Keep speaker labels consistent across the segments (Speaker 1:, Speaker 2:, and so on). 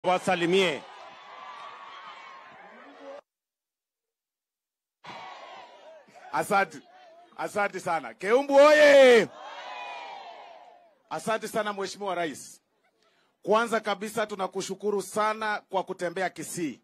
Speaker 1: wasalimie.
Speaker 2: Asante, asante sana Keumbu oye! Asante sana Mheshimiwa Rais. Kwanza kabisa tunakushukuru sana kwa kutembea Kisii.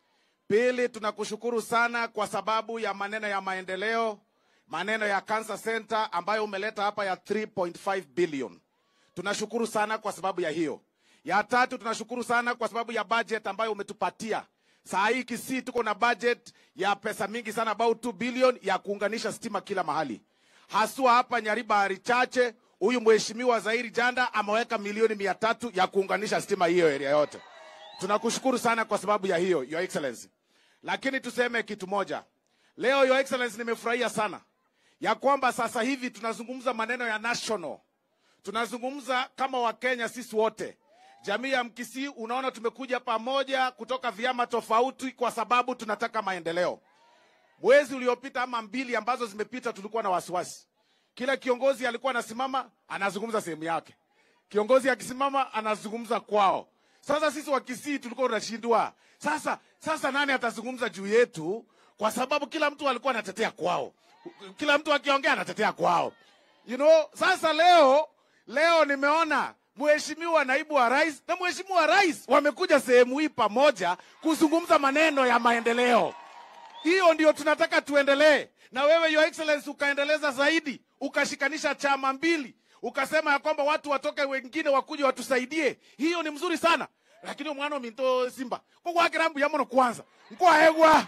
Speaker 2: Pili, tunakushukuru sana kwa sababu ya maneno ya maendeleo, maneno ya cancer center ambayo umeleta hapa ya 3.5 billion. Tunashukuru sana kwa sababu ya hiyo. Ya tatu, tunashukuru sana kwa sababu ya budget ambayo umetupatia. Saa hii Kisii tuko na budget ya pesa mingi sana, about 2 billion ya kuunganisha stima kila mahali, haswa hapa Nyaribari chache. Huyu mheshimiwa Zairi Janda ameweka milioni mia tatu ya kuunganisha stima hiyo area yote. Tunakushukuru sana kwa sababu ya hiyo, Your Excellency. Lakini tuseme kitu moja leo, Your Excellency, nimefurahia sana ya kwamba sasa hivi tunazungumza maneno ya national, tunazungumza kama Wakenya sisi wote, jamii ya Mkisii. Unaona, tumekuja pamoja kutoka vyama tofauti kwa sababu tunataka maendeleo. Mwezi uliopita ama mbili ambazo zimepita, tulikuwa na wasiwasi. Kila kiongozi alikuwa anasimama anazungumza sehemu yake, kiongozi akisimama anazungumza kwao. Sasa sisi wa Kisii tulikuwa tunashindwa. Sasa sasa nani atazungumza juu yetu? Kwa sababu kila mtu alikuwa anatetea kwao, kila mtu akiongea anatetea kwao, you know. Sasa leo leo nimeona mheshimiwa naibu wa rais na mheshimiwa rais wamekuja sehemu hii pamoja kuzungumza maneno ya maendeleo. Hiyo ndio tunataka tuendelee na wewe, Your Excellency, ukaendeleza zaidi, ukashikanisha chama mbili, ukasema ya kwamba watu watoke wengine wakuje watusaidie. Hiyo ni mzuri sana, lakini mwana minto simba kokwakirambu yamono kwanza nkwaegwa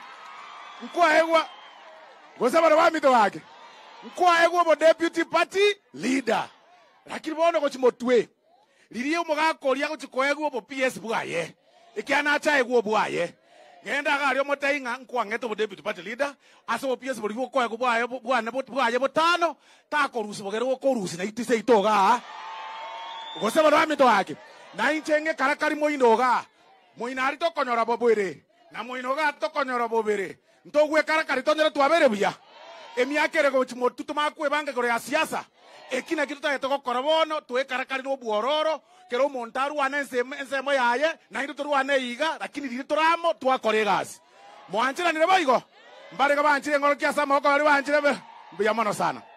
Speaker 2: nkwaegwa ngosabana bamito wake nkwaegwa bo deputy party leader lakini bono gochimotwe ririe omogakoria gochikoegwa bo ps bwaye ikiana achaegwa bwaye ngenda gari omotainga nkwang'ete bo deputy party leader ase bo ps bori gokoegwa bwaye bwane bwaye botano takorusi bogere gokorusi na itise itoga gose bono bamito wake na inche ng'ekarakari moino iga moino ari tokonyora bobwere na moino iga tokonyora bobere ntogwekarakari tonyore twabere buya emiaka ere gochimotu tomakwebanga igoro ya siasa ekina kitu tagete gokora bono twekarakari nobwororo kero omonto arwane ensemo ensemo yaye nainde torwane iga lakini riri toramo twakora egasi mwanchiranire boigo mbarega banchire eng'oro kiasa amaboko bari banchire be mbuya mono sana